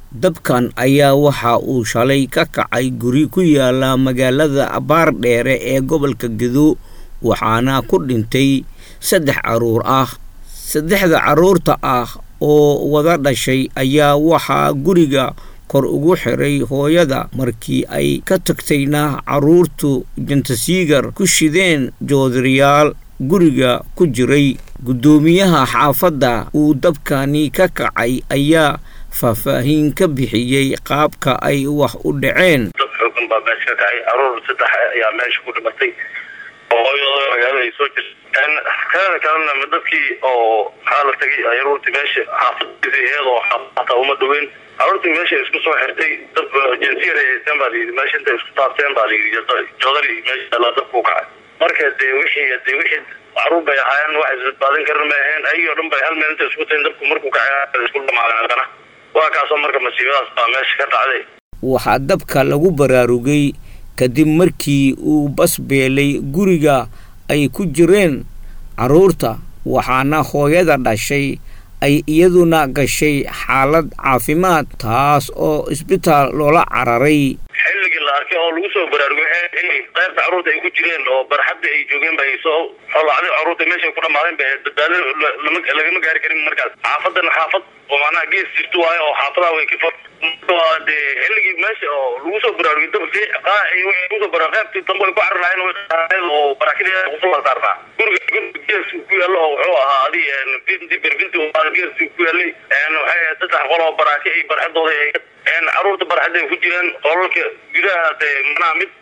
dabkan ayaa waxa uu shalay ka kacay guri ku yaala magaalada baardheere ee gobolka gedo waxaana ku dhintay saddex carruur ah saddexda carruurta ah oo wada dhashay ayaa waxaa guriga kor ugu xiray hooyada markii ay ka tagtayna carruurtu jantasiigar ku shideen joodariyaal guriga ku jiray guddoomiyaha xaafadda uu dabkani ka kacay ayaa faahfaahin ka bixiyey qaabka ay wax u dhaceen dad xoogan baa meesha ka kacay caruur saddex ayaa meesha ku dhimatay oo hooyadooda magaalada ay soo jirta kanada kalena dadkii oo maxaa la tagay caruurtii meesha xaafadiisa iyadoo xaafata uma dhaweyn caruurtii meesha isku soo xirtay dad jinsiyar ay haysteen baa layidhi meesha intay isku taabteen baa layidhi joodari meesha la dabku kacay marka dee wixii dee wixii caruur bay ahaayeen wax isbadbaadin karin may ahayn ayagii o dhan bay hal meel intay isku tahin dabku markuu kacay isku dhamaadeen haddana waa kaasoo marka masiibadaas baa meesha ka dhacday waxaa dabka lagu baraarugay kadib markii uu basbeelay guriga ay ku jireen carruurta waxaana hooyada dhashay ay iyaduna gashay xaalad caafimaad taas oo isbitaal loola cararay xilligii la arkay oo lagu soo baraarugay in qaybta carruurta ay ku jireen oo barxadda ay joogeen ba ay soo xolacday carruurta meeshay ku dhamaadeen ba badbaado lagama gaari karin markaas xaafadana xaafad oo macnaha gees jirto waayo oo xaafadaha way ka fog dee xilligii meesha oo lagu soo baraarugay dabki kusoo bara qaybtii dambe ay ku cararlahayen oo barakida kusoo saarnaa guriga guriga gees ku yaalo oo wuxuu ahaa adi binti berbinti gees ku yaalay waxay saddex qol oo baraaki ay barxadooda caruurta barxadda ay ku jireen qolalka gudaha dee macnaha mid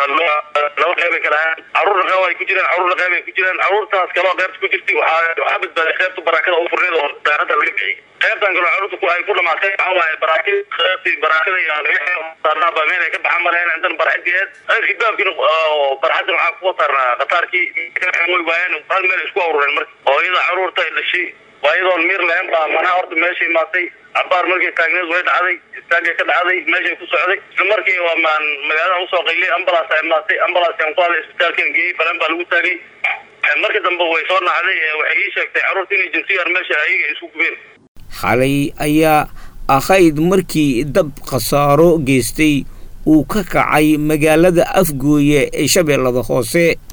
laba qeyb ay kala ahaan caruurna qeyb ay ku jireen caruurna qeyb ay ku jireen caruurtaas kaloo qeybta ku jirtay waxaa waxaa badbaaday qeybta barakada u furneed oo daaradda laga bixiyay qeybtan kaloo caruurta ku ay ku dhamaatay waxaa waaye baraakid qeybtii barakada iyo saarnaa baa meel ay ka baxan malahayn intan barxadiyeed alkibaabkiina oo barxadda waxaa kuwa saarnaa qataarkii way waayeen hal meel isku awrureen marka oo iyada caruurta ay dhashay waa iyadoon miir lahayn baa manaha horta meeshay imaatay cabaar markay taagneed way dhacday istaagay ka dhacday meeshay ku socday isla markii waa maan magaalada usoo qaylay ambulance ay imaatay ambulance aan ku hadlay isbitaalkan geeyey balan baa lagu taagay markii dambe way soo nacday waxay ii sheegtay carruurta inay jinsiyar meesha ayaga isku gubeen xalay ayaa ahayd markii dab khasaaro geystay uu ka kacay magaalada afgooye ee shabeellada hoose